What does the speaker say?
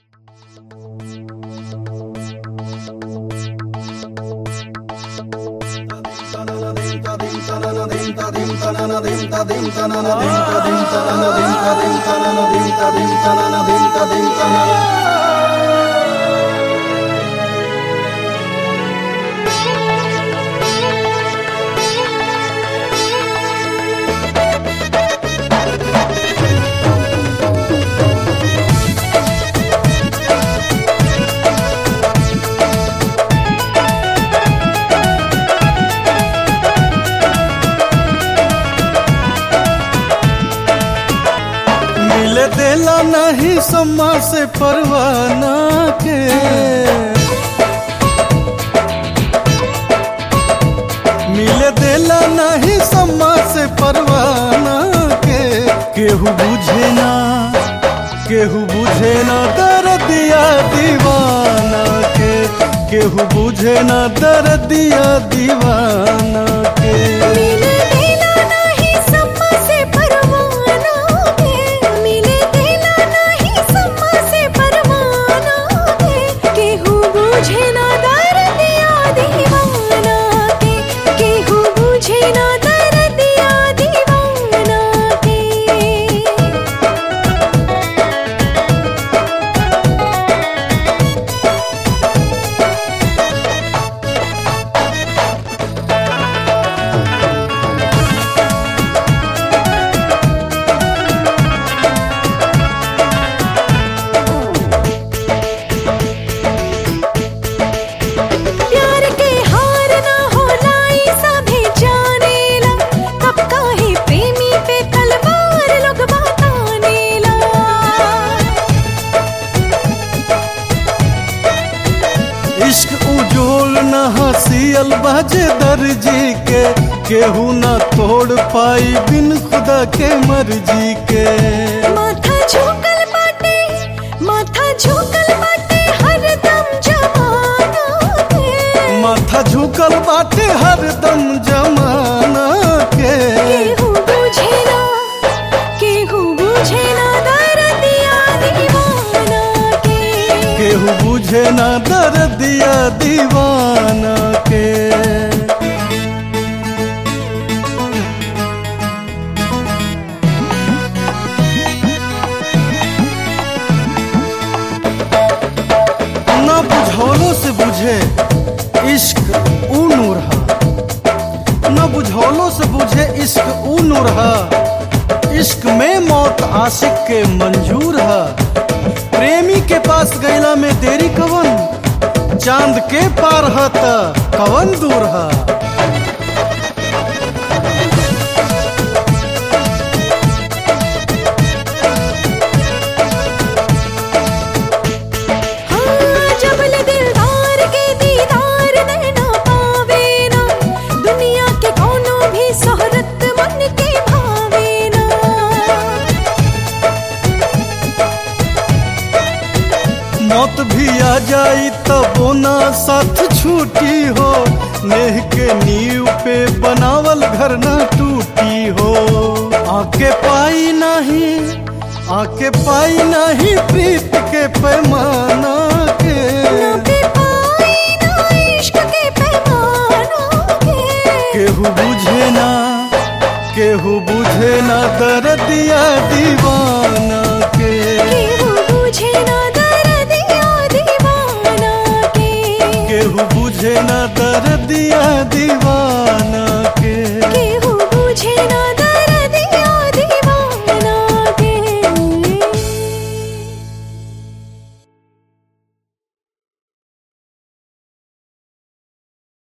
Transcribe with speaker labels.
Speaker 1: मिले देला नहीं सम्मा से परवाना के मिले देला नहीं सम्मा से परवाना के केहू बुझे ना केहू बुझे ना दर्दिया दीवाना के केहू बुझे ना दर्दिया दीवाना के
Speaker 2: मिले देला नाही सम्मा से परवाना के मिले देला नाही सम्मा से परवाना के केहू बुझे ना दर्दिया दीवाना के केहू बुझे ना दर्दिया दीवाना के प्यार के हार ना होला ई सभे जानेला कब काहे प्रेमी पे तलवार लोग बतानेला
Speaker 1: इश्क उजोल न हसियल बाजे दर्जी के केहू न तोड़ पाई बिन खुदा के मर्जी के
Speaker 2: माथा झुकल बाटे माथा झुकल बाटे हरदम जमाना के
Speaker 1: माथा झुकल बाटे हरदम जमाना के
Speaker 2: केहू बुझे ना केहू बुझे ना दर्दिया दीवाना के
Speaker 1: केहू बुझे ना दर्दिया दीवाना के ना बुझौलों से बुझे इश्क ऊ नूर हा न बुझौलों से बुझे इश्क ऊ नूर हा इश्क में मौत आशिक के मंजूर हा प्रेमी के पास गैला में देरी कवन चांद के पार हा त कवन दूर हा
Speaker 2: हाँ जबल दिलदार के दीदार नैना पावे ना दुनिया के कोनो भी शोहरत मन के भावे ना
Speaker 1: मौत भी आ जाई तबो ना साथ छूटी हो नेह के नींव पे बनावल घर ना टूटी हो आके पाई नहीं आके पाई नहीं प्रीत के पैमाना के
Speaker 2: ना पे पाई ना इश्क के पैमाना के
Speaker 1: केहू बुझे ना केहू बुझे ना दर्दिया दीवाना के
Speaker 2: केहू बुझे ना दर्दिया दीवाना के
Speaker 1: केहू बुझे ना दर्दिया दीवाना